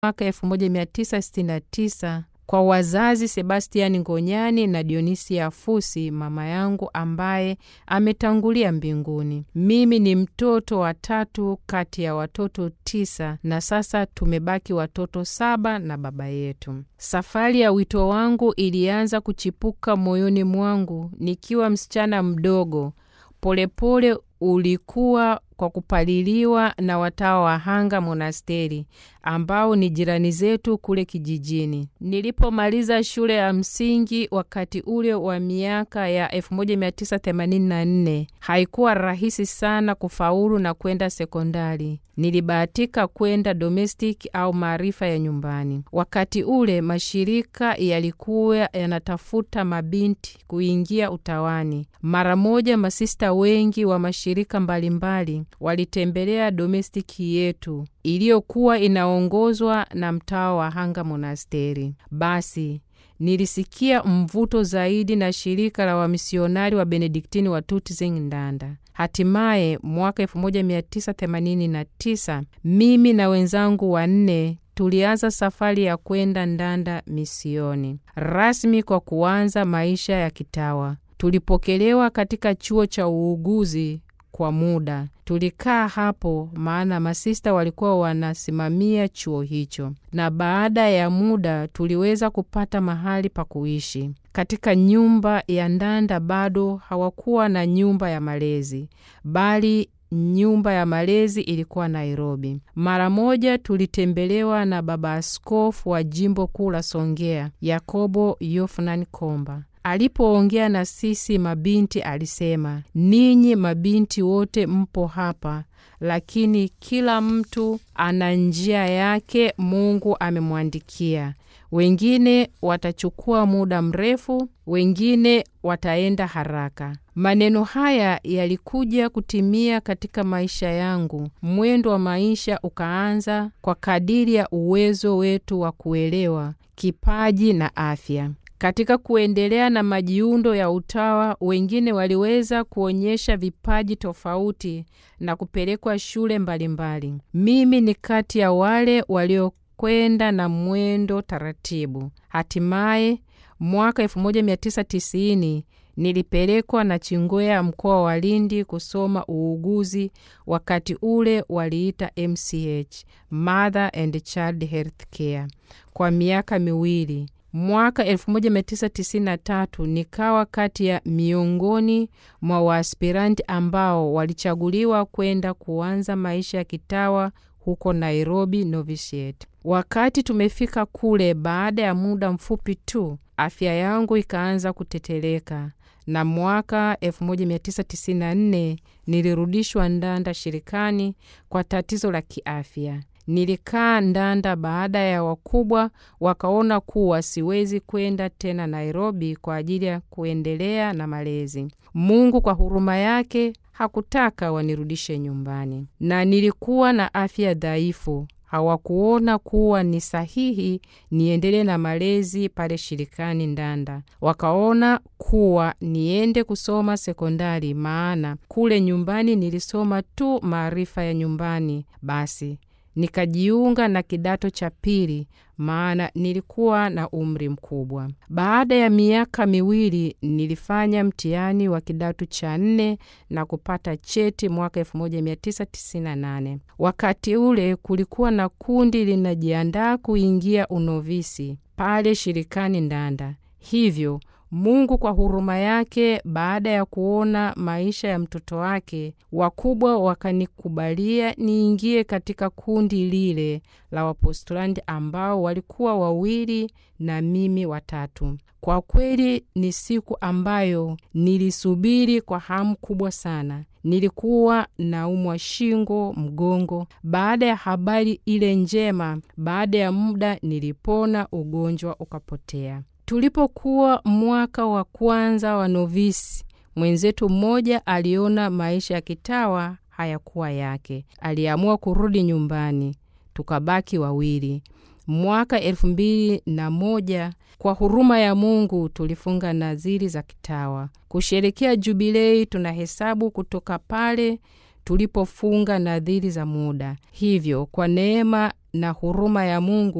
mwaka 1969 kwa wazazi Sebastiani Ngonyani na Dionisia Fusi, mama yangu ambaye ametangulia mbinguni. Mimi ni mtoto wa tatu kati ya watoto tisa, na sasa tumebaki watoto saba na baba yetu. Safari ya wito wangu ilianza kuchipuka moyoni mwangu nikiwa msichana mdogo. Polepole pole ulikuwa kwa kupaliliwa na watawa wa Hanga monasteri ambao ni jirani zetu kule kijijini. Nilipomaliza shule ya msingi wakati ule wa miaka ya 1984 haikuwa rahisi sana kufaulu na kwenda sekondari. Nilibahatika kwenda domestic au maarifa ya nyumbani. Wakati ule mashirika yalikuwa yanatafuta mabinti kuingia utawani. Mara moja masista wengi wa mashirika mbalimbali walitembelea domestiki yetu iliyokuwa inaongozwa na mtawa wa Hanga monasteri. Basi nilisikia mvuto zaidi na shirika la wamisionari wa Benediktini wa Tutzing Ndanda. Hatimaye mwaka 1989 mimi na wenzangu wanne tulianza safari ya kwenda Ndanda misioni rasmi kwa kuanza maisha ya kitawa. Tulipokelewa katika chuo cha uuguzi kwa muda. Tulikaa hapo maana masista walikuwa wanasimamia chuo hicho, na baada ya muda tuliweza kupata mahali pa kuishi katika nyumba ya Ndanda. Bado hawakuwa na nyumba ya malezi, bali nyumba ya malezi ilikuwa Nairobi. Mara moja tulitembelewa na baba askofu wa jimbo kuu la Songea, Yakobo Yofunan Komba. Alipoongea na sisi mabinti alisema, ninyi mabinti wote mpo hapa, lakini kila mtu ana njia yake Mungu amemwandikia. Wengine watachukua muda mrefu, wengine wataenda haraka. Maneno haya yalikuja kutimia katika maisha yangu. Mwendo wa maisha ukaanza kwa kadiri ya uwezo wetu wa kuelewa, kipaji na afya. Katika kuendelea na majiundo ya utawa, wengine waliweza kuonyesha vipaji tofauti na kupelekwa shule mbalimbali mbali. Mimi ni kati ya wale waliokwenda na mwendo taratibu. Hatimaye mwaka 1990 nilipelekwa na Chingwea mkoa wa Lindi kusoma uuguzi. Wakati ule waliita MCH, Mother and Child Health Care, kwa miaka miwili. Mwaka 1993 nikawa kati ya miongoni mwa waaspiranti ambao walichaguliwa kwenda kuanza maisha ya kitawa huko Nairobi novitiate. Wakati tumefika kule, baada ya muda mfupi tu afya yangu ikaanza kuteteleka, na mwaka 1994 nilirudishwa Ndanda shirikani kwa tatizo la kiafya. Nilikaa Ndanda baada ya wakubwa wakaona kuwa siwezi kwenda tena Nairobi kwa ajili ya kuendelea na malezi. Mungu kwa huruma yake hakutaka wanirudishe nyumbani, na nilikuwa na afya dhaifu. Hawakuona kuwa ni sahihi niendelee na malezi pale shirikani Ndanda. Wakaona kuwa niende kusoma sekondari, maana kule nyumbani nilisoma tu maarifa ya nyumbani. Basi nikajiunga na kidato cha pili, maana nilikuwa na umri mkubwa. Baada ya miaka miwili nilifanya mtihani wa kidato cha nne na kupata cheti mwaka 1998. Wakati ule kulikuwa na kundi linajiandaa kuingia unovisi pale shirikani Ndanda, hivyo Mungu kwa huruma yake, baada ya kuona maisha ya mtoto wake, wakubwa wakanikubalia niingie katika kundi lile la Wapostulandi ambao walikuwa wawili na mimi watatu. Kwa kweli ni siku ambayo nilisubiri kwa hamu kubwa sana. Nilikuwa naumwa shingo, mgongo. Baada ya habari ile njema, baada ya muda nilipona, ugonjwa ukapotea. Tulipokuwa mwaka wa kwanza wa novisi, mwenzetu mmoja aliona maisha ya kitawa hayakuwa yake, aliamua kurudi nyumbani, tukabaki wawili. Mwaka elfu mbili na moja kwa huruma ya Mungu tulifunga nadhiri za kitawa kusherekea jubilei. Tunahesabu kutoka pale tulipofunga nadhiri za muda. Hivyo kwa neema na huruma ya Mungu